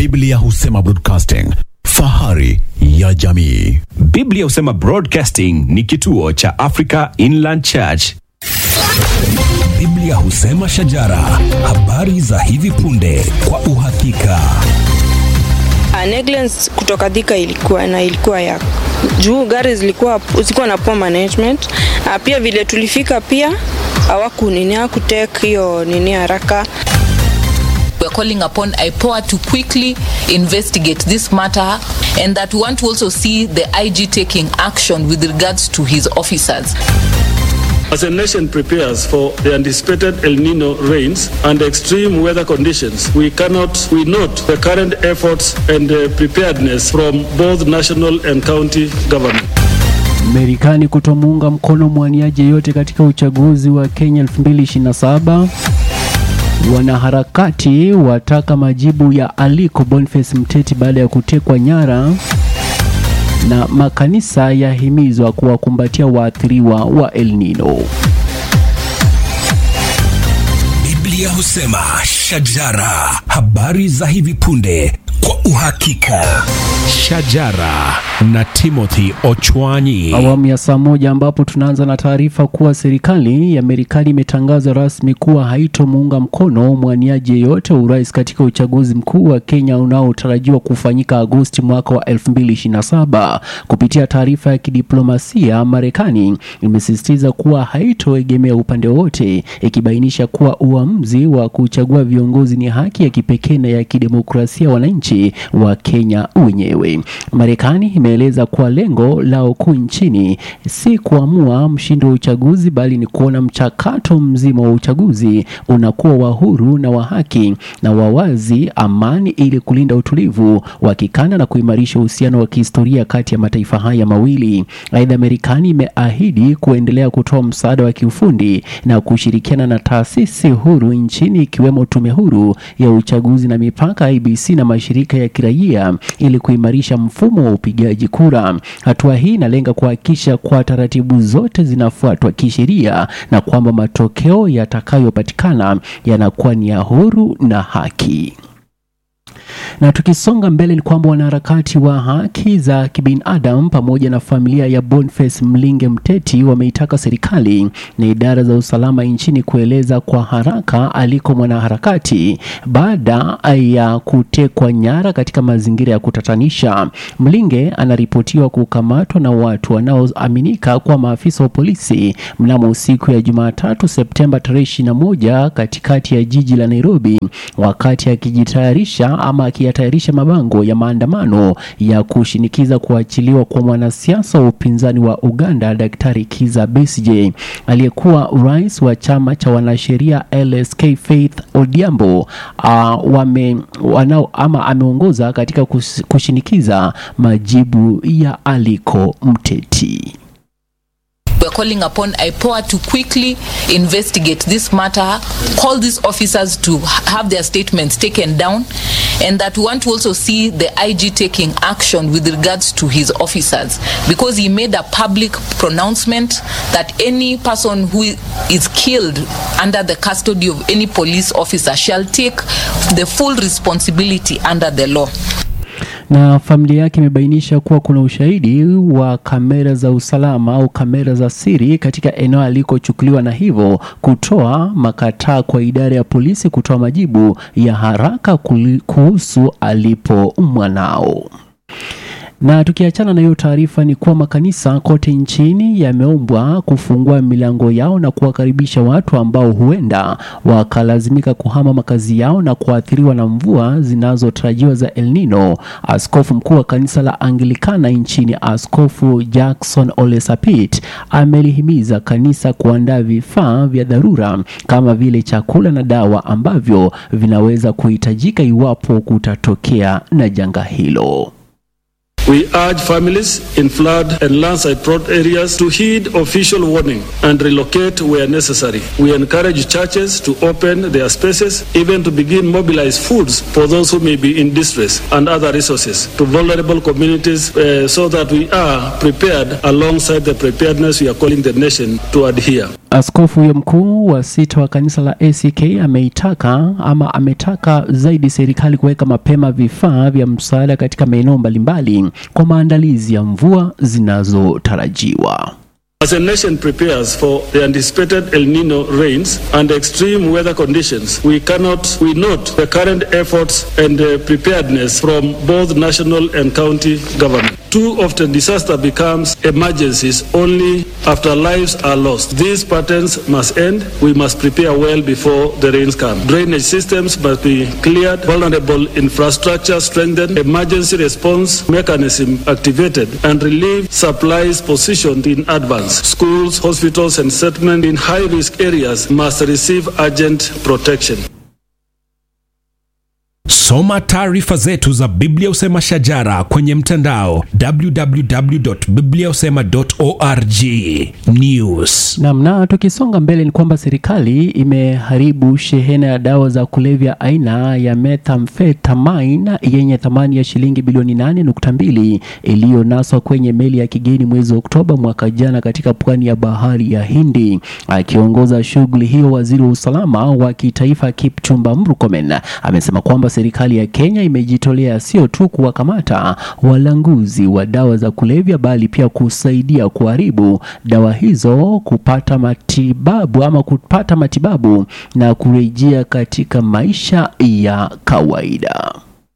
Biblia husema broadcasting, fahari ya jamii. Biblia husema Broadcasting ni kituo cha Africa Inland Church. Biblia husema shajara, habari za hivi punde kwa uhakika. Uh, negligence kutoka Thika ilikuwa na ilikuwa ya juu, gari zilikuwa zilikuwa na poor management. Uh, pia vile tulifika pia hawakunini hakutek hiyo nini haraka. We're calling upon IPOA to quickly investigate this matter and that we want to also see the IG taking action with regards to his officers. As a nation prepares for the anticipated El Nino rains and extreme weather conditions, we cannot, we note the current efforts and uh, preparedness from both national and county government. Marekani kutomuunga mkono mwaniaji yeyote katika uchaguzi wa Kenya 2027. Wanaharakati wataka majibu ya Aliko Boniface Mteti baada ya kutekwa nyara, na makanisa yahimizwa kuwakumbatia waathiriwa wa El Nino. Biblia husema shajara, habari za hivi punde kwa uhakika. Shajara na Timothy Ochwanyi. Awamu ya saa moja ambapo tunaanza na taarifa kuwa serikali ya Marekani imetangaza rasmi kuwa haitomuunga mkono mwaniaji yeyote wa urais katika uchaguzi mkuu wa Kenya unaotarajiwa kufanyika Agosti mwaka wa 2027. Kupitia taarifa ya kidiplomasia, Marekani imesisitiza kuwa haitoegemea upande wowote, ikibainisha kuwa uamuzi wa kuchagua viongozi ni haki ya kipekee na ya kidemokrasia ya wananchi wa Kenya wenyewe. Marekani imeeleza kuwa lengo lao kuu nchini si kuamua mshindi wa uchaguzi bali ni kuona mchakato mzima wa uchaguzi unakuwa wa huru na wa haki na wa wazi, amani, ili kulinda utulivu wa kikanda na kuimarisha uhusiano wa kihistoria kati ya mataifa haya mawili. Aidha, Marekani imeahidi kuendelea kutoa msaada wa kiufundi na kushirikiana na taasisi huru nchini ikiwemo Tume Huru ya Uchaguzi na Mipaka IBC na mashirika ya kiraia ili kuimarisha mfumo wa upigaji kura. Hatua hii inalenga kuhakikisha kwa taratibu zote zinafuatwa kisheria na kwamba matokeo yatakayopatikana yanakuwa ni ya huru na haki. Na tukisonga mbele ni kwamba wanaharakati wa haki za kibinadamu pamoja na familia ya Boniface Mlinge Mteti wameitaka serikali na idara za usalama nchini kueleza kwa haraka aliko mwanaharakati baada ya kutekwa nyara katika mazingira ya kutatanisha. Mlinge anaripotiwa kukamatwa na watu wanaoaminika kuwa maafisa wa polisi mnamo siku ya Jumatatu Septemba tarehe 21 katikati ya jiji la Nairobi wakati akijitayarisha ama akiyatayarisha mabango ya maandamano ya kushinikiza kuachiliwa kwa mwanasiasa wa upinzani wa Uganda Daktari Kiza Besigye. Aliyekuwa rais wa chama cha wanasheria LSK Faith Odhiambo uh, wame wanao ama ameongoza katika kus, kushinikiza majibu ya Aliko Mteti. We're calling upon IPOA to quickly investigate this matter, call these officers to have their statements taken down, and that we want to also see the IG taking action with regards to his officers because he made a public pronouncement that any person who is killed under the custody of any police officer shall take the full responsibility under the law. na familia yake imebainisha kuwa kuna ushahidi wa kamera za usalama au kamera za siri katika eneo alikochukuliwa na hivyo kutoa makataa kwa idara ya polisi kutoa majibu ya haraka kuli- kuhusu alipo mwanao. Na tukiachana na hiyo taarifa ni kuwa makanisa kote nchini yameombwa kufungua milango yao na kuwakaribisha watu ambao huenda wakalazimika kuhama makazi yao na kuathiriwa na mvua zinazotarajiwa za El Nino. Askofu mkuu wa kanisa la Anglikana nchini, Askofu Jackson Ole Sapit, amelihimiza kanisa kuandaa vifaa vya dharura kama vile chakula na dawa ambavyo vinaweza kuhitajika iwapo kutatokea na janga hilo. We urge families in flood and landslide prone areas to heed official warning and relocate where necessary. We encourage churches to open their spaces, even to begin mobilize foods for those who may be in distress and other resources to vulnerable communities uh, so that we are prepared alongside the preparedness we are calling the nation to adhere. Askofu huyo mkuu wa sita wa kanisa la ACK ameitaka ama ametaka zaidi serikali kuweka mapema vifaa vya msaada katika maeneo mbalimbali kwa maandalizi ya mvua zinazotarajiwa. As a nation prepares for the anticipated El Nino rains and extreme weather conditions, we cannot, we note the current efforts and uh, preparedness from both national and county government. Too often disaster becomes emergencies only after lives are lost. These patterns must end. We must prepare well before the rains come. Drainage systems must be cleared, vulnerable infrastructure strengthened, emergency response mechanism activated, and relief supplies positioned in advance. Schools, hospitals, and settlement in high-risk areas must receive urgent protection. Soma taarifa zetu za Biblia Usema Shajara kwenye mtandao www.bibliausema.org. News. Namna tukisonga mbele ni kwamba serikali imeharibu shehena ya dawa za kulevya aina ya methamphetamine yenye thamani ya shilingi bilioni 8.2 iliyonaswa kwenye meli ya kigeni mwezi Oktoba mwaka jana katika pwani ya bahari ya Hindi. Akiongoza shughuli hiyo, waziri wa usalama wa kitaifa Kipchumba Murkomen amesema kwamba serikali ya Kenya imejitolea sio tu kuwakamata walanguzi wa dawa za kulevya bali pia kusaidia kuharibu dawa hizo kupata matibabu ama kupata matibabu na kurejea katika maisha ya kawaida.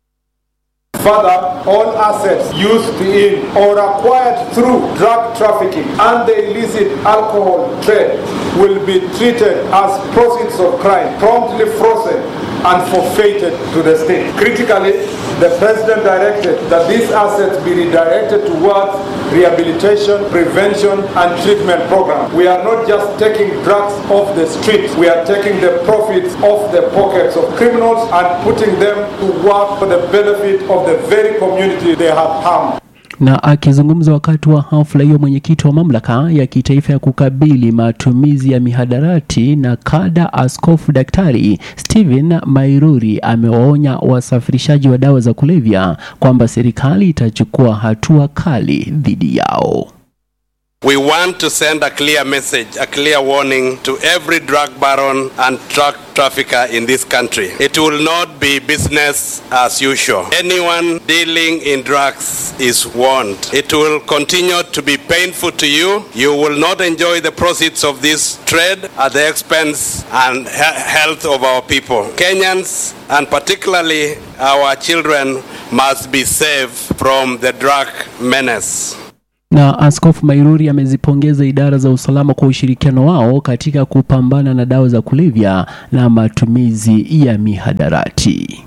Further, all assets used in or acquired through drug trafficking and the illicit alcohol trade will be treated as proceeds of crime, promptly frozen and forfeited to the state. Critically, the President directed that these assets be redirected towards rehabilitation, prevention, and treatment programs. We are not just taking drugs off the streets, we are taking the profits off the pockets of criminals and putting them to work for the benefit of the very community they have harmed. Na akizungumza wakati wa hafla hiyo, mwenyekiti wa mamlaka ya kitaifa ya kukabili matumizi ya mihadarati na kada, Askofu Daktari Stephen Mairuri amewaonya wasafirishaji wa dawa za kulevya kwamba serikali itachukua hatua kali dhidi yao. We want to send a clear message, a clear warning to every drug baron and drug trafficker in this country. It will not be business as usual. Anyone dealing in drugs is warned. It will continue to be painful to you. You will not enjoy the proceeds of this trade at the expense and he- health of our people. Kenyans and particularly our children must be saved from the drug menace. Na Askofu Mairuri amezipongeza idara za usalama kwa ushirikiano wao katika kupambana na dawa za kulevya na matumizi ya mihadarati.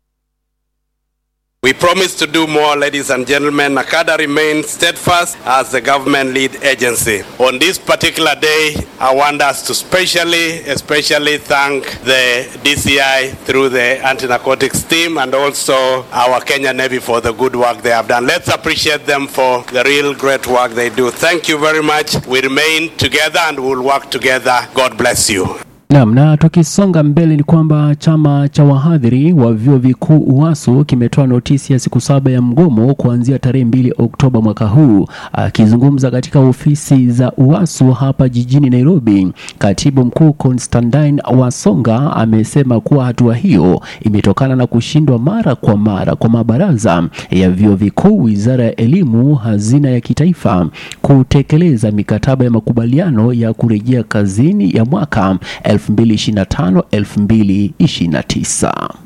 We promise to do more, ladies and gentlemen. NACADA remains steadfast as the government lead agency. On this particular day, I want us to specially, especially thank the DCI through the anti-narcotics team and also our Kenya Navy for the good work they have done. Let's appreciate them for the real great work they do. Thank you very much. We remain together and we'll work together. God bless you. Naam, na tukisonga mbele ni kwamba chama cha wahadhiri wa vyuo vikuu UASU kimetoa notisi ya siku saba ya mgomo kuanzia tarehe mbili Oktoba mwaka huu. Akizungumza katika ofisi za UASU hapa jijini Nairobi, katibu mkuu Constantine Wasonga amesema kuwa hatua hiyo imetokana na kushindwa mara kwa mara kwa mabaraza ya vyuo vikuu, wizara ya elimu, hazina ya kitaifa kutekeleza mikataba ya makubaliano ya kurejea kazini ya mwaka 2025 2029.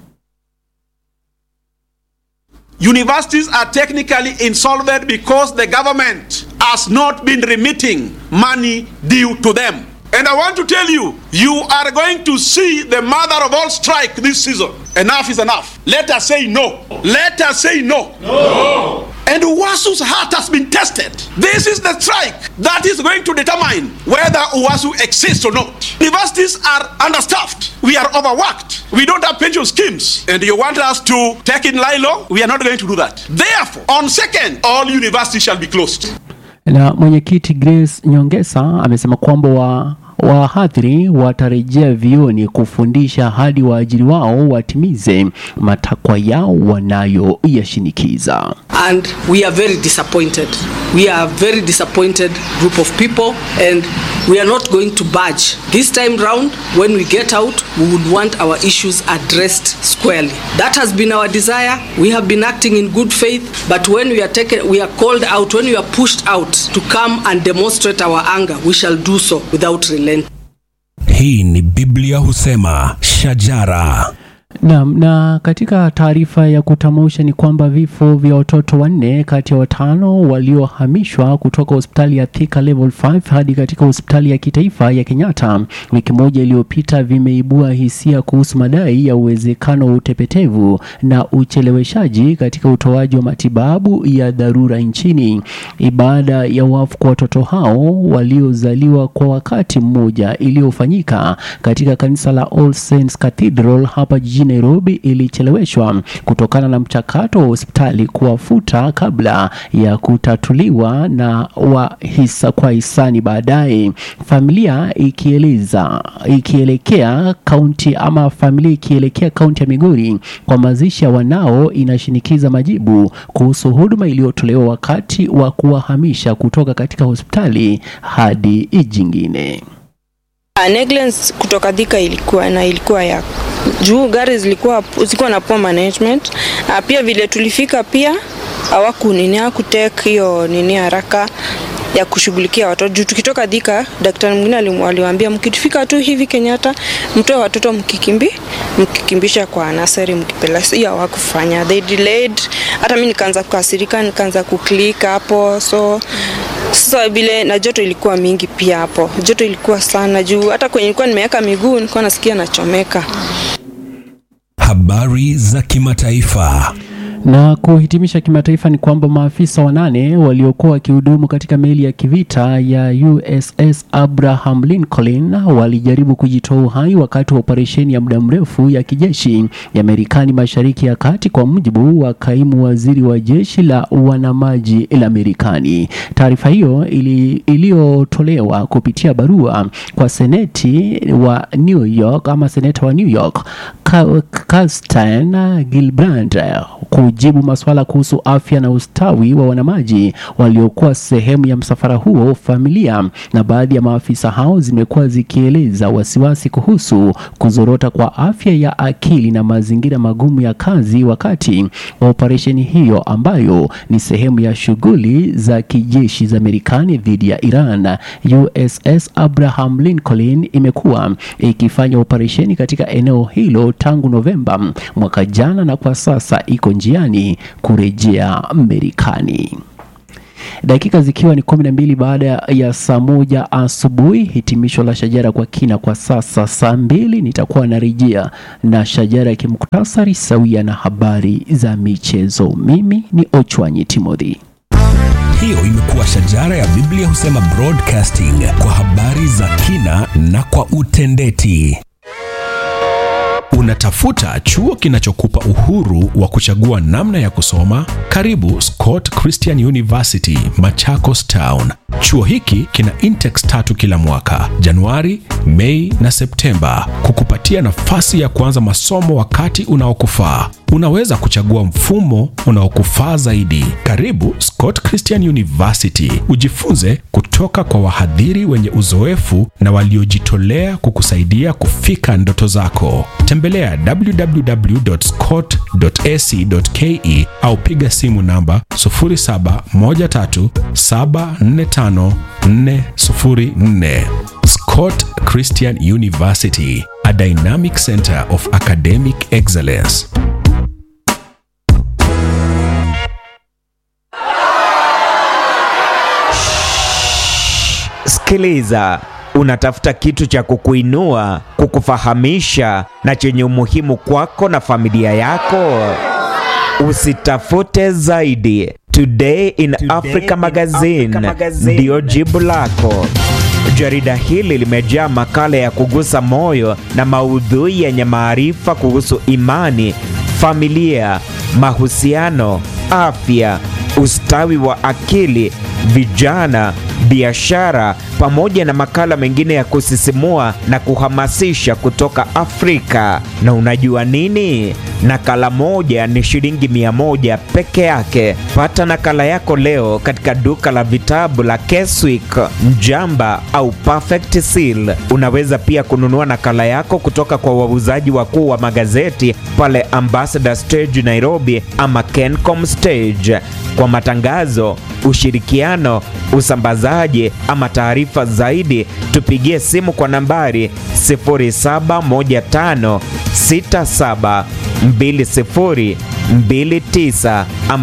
Universities are technically insolvent because the government has not been remitting money due to them. And I want to tell you, you are going to see the mother of all strike this season. Enough is enough. Let us say no. Let us say no. No. And Uwasu's heart has been tested. This is the strike that is going to determine whether Uwasu exists or not. Universities are understaffed. We are overworked. We don't have pension schemes. And you want us to take in Lilo? We are not going to do that. Therefore, on second, all universities shall be closed. Na mwenyekiti Grace Nyongesa amesema kwamba wa wahadhiri watarejea vioni kufundisha hadi waajiri wao watimize matakwa yao wanayoyashinikiza. and we are very disappointed. We are a very disappointed group of people, and we are not going to budge. This time round, when we get out, we would want our issues addressed squarely. That has been our desire. We have been acting in good faith, but when we are taken, we are called out, when we are pushed out to come and demonstrate our anger, we shall do so without relent. Hii ni Biblia husema shajara. Naam, na katika taarifa ya kutamausha ni kwamba vifo vya watoto wanne kati ya watano waliohamishwa kutoka hospitali ya Thika Level 5 hadi katika hospitali ya kitaifa ya Kenyatta wiki moja iliyopita vimeibua hisia kuhusu madai ya uwezekano wa utepetevu na ucheleweshaji katika utoaji wa matibabu ya dharura nchini. Ibada ya wafu kwa watoto hao waliozaliwa kwa wakati mmoja iliyofanyika katika kanisa la All Saints Cathedral hapa jijini Nairobi ilicheleweshwa kutokana na mchakato wa hospitali kuwafuta kabla ya kutatuliwa na wahisa kwa hisani baadaye. Familia ikieleza ikielekea kaunti ama familia ikielekea kaunti ya Migori kwa mazishi ya wanao inashinikiza majibu kuhusu huduma iliyotolewa wakati wa kuwahamisha kutoka katika hospitali hadi jingine. Uh, negligence kutoka Thika ilikuwa na ilikuwa ya juu, gari zilikuwa zilikuwa na poor management. Uh, pia vile tulifika pia hawakunini hakutek hiyo nini haraka ya kushughulikia watoto juu tukitoka Thika, daktari mwingine alim- aliwaambia mkifika tu hivi Kenyatta mtoe watoto mkikimbi mkikimbisha kwa nasari mkipela. Hiyo hawakufanya, they delayed. Hata mimi nikaanza kukasirika, nikaanza kuklik hapo so sasa vile na joto ilikuwa mingi pia hapo, joto ilikuwa sana juu hata kwenye nilikuwa nimeweka miguu nilikuwa nasikia nachomeka. Habari za kimataifa. Na kuhitimisha kimataifa ni kwamba maafisa wanane waliokuwa wakihudumu katika meli ya kivita ya USS Abraham Lincoln walijaribu kujitoa uhai wakati wa operesheni ya muda mrefu ya kijeshi ya Marekani Mashariki ya Kati, kwa mujibu wa kaimu waziri wa jeshi la wanamaji la Marekani. Taarifa hiyo ili- iliyotolewa kupitia barua kwa seneti wa New York ama seneta wa New York Ka- Kirsten Gillibrand kujibu maswala kuhusu afya na ustawi wa wanamaji waliokuwa sehemu ya msafara huo. Familia na baadhi ya maafisa hao zimekuwa zikieleza wasiwasi kuhusu kuzorota kwa afya ya akili na mazingira magumu ya kazi wakati wa operesheni hiyo ambayo ni sehemu ya shughuli za kijeshi za Marekani dhidi ya Iran. USS Abraham Lincoln imekuwa ikifanya operesheni katika eneo hilo tangu Novemba mwaka jana na kwa sasa iko njiani kurejea Marekani. Dakika zikiwa ni kumi na mbili baada ya saa moja asubuhi. Hitimisho la shajara kwa kina kwa sasa. Saa mbili nitakuwa narejea na shajara ya kimuktasari sawia na habari za michezo. Mimi ni Ochwanyi Timothy. Hiyo imekuwa shajara ya Biblia husema broadcasting kwa habari za kina na kwa utendeti. Unatafuta chuo kinachokupa uhuru wa kuchagua namna ya kusoma? Karibu Scott Christian University, Machakos Town. Chuo hiki kina intakes tatu kila mwaka, Januari, Mei na Septemba, kukupatia nafasi ya kuanza masomo wakati unaokufaa. Unaweza kuchagua mfumo unaokufaa zaidi. Karibu Scott Christian University, ujifunze kutoka kwa wahadhiri wenye uzoefu na waliojitolea kukusaidia kufika ndoto zako. Tembelea www.scott.ac.ke au piga simu namba 0713745404. Scott Christian University, a dynamic center of academic excellence. Sikiliza, unatafuta kitu cha kukuinua, kukufahamisha na chenye umuhimu kwako na familia yako. Usitafute zaidi. Today in Africa Magazine ndiyo jibu lako. Jarida hili limejaa makala ya kugusa moyo na maudhui yenye maarifa kuhusu imani, familia, mahusiano, afya, ustawi wa akili, vijana, biashara, pamoja na makala mengine ya kusisimua na kuhamasisha kutoka Afrika. Na unajua nini? Nakala moja ni shilingi mia moja peke yake. Pata nakala yako leo katika duka la vitabu la Keswick, Mjamba au Perfect Seal. Unaweza pia kununua nakala yako kutoka kwa wauzaji wakuu wa magazeti pale Ambassador Stage Nairobi ama Kencom Stage. Kwa matangazo, ushirikiano, usambazaji ama taarifa zaidi, tupigie simu kwa nambari 071567 2029 ama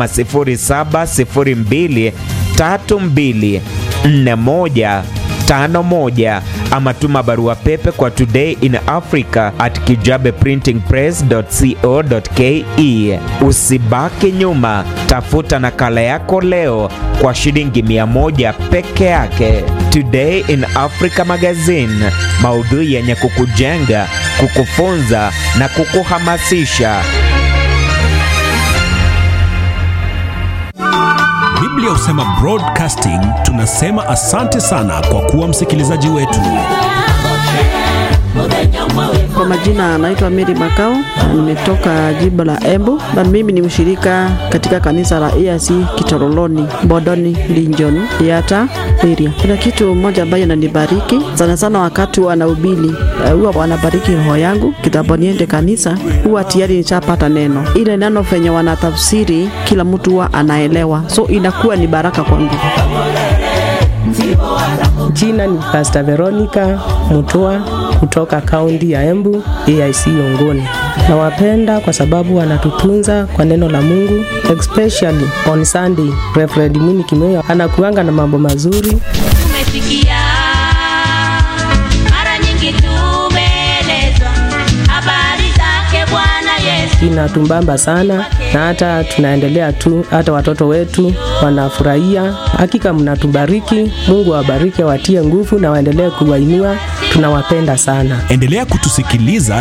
0702 32 41 51 ama tuma barua pepe kwa today in africa at kijabeprintingpress.co.ke. Usibaki nyuma, tafuta nakala yako leo kwa shilingi mia moja peke yake. Today in Africa Magazine, maudhui yenye kukujenga, kukufunza na kukuhamasisha. Biblia husema broadcasting, tunasema asante sana kwa kuwa msikilizaji wetu. Kwa majina anaitwa Mary Makao, nimetoka jimbo la Embu na mimi ni mshirika katika kanisa la EAC Kitoroloni, Bodoni, Linjon, Yata area. Kuna kitu moja ambayo inanibariki sana sana wakati wanahubiri, eh, huwa wanabariki roho yangu kitambo niende kanisa, huwa tayari nishapata neno. Ile neno venye wanatafsiri kila mtu huwa anaelewa, so inakuwa ni baraka kwangu. Jina ni Pastor Veronica Mutua kutoka kaunti ya Embu, AIC Yongoni. Nawapenda kwa sababu wanatutunza kwa neno la Mungu, especially on Sunday. Reverend Mini Kimeo anakuanga na mambo mazuri. Tumesikia mara nyingi, tumeelezwa habari zake Bwana Yesu. Inatumbamba sana na hata tunaendelea tu, hata watoto wetu wanafurahia. Hakika mnatubariki, Mungu awabariki, awatie nguvu na waendelee kuwainua. Tunawapenda sana. Endelea kutusikiliza